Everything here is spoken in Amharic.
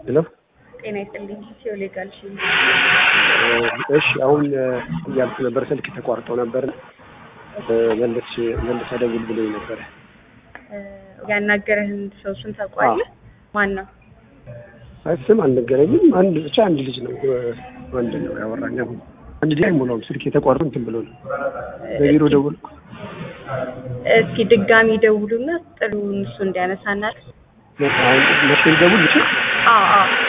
ሄሎ ጤና ይስጥልኝ። ሲኦል ጋልሽ እሺ፣ አሁን እያልኩ ነበር፣ ስልክ ተቋርጦ ነበር። መለስ መልስ ደውል ብሎኝ ነበረ። ያናገረህን ሰው ስም ታውቀዋለህ? ማን ነው? አይ ስም አልነገረኝም። አንድ ብቻ አንድ ልጅ ነው ወንድ ነው ያወራኝ። አሁን አንድ ልጅ አይሞላውም። ስልክ የተቋርጦ እንትን ብሎ ነው በቢሮ ደውልኩ። እስኪ ድጋሚ ደውሉና ጥሩን እሱ እንዲያነሳናል። አሁን መቼ ደውል ብቻ አዎ አዎ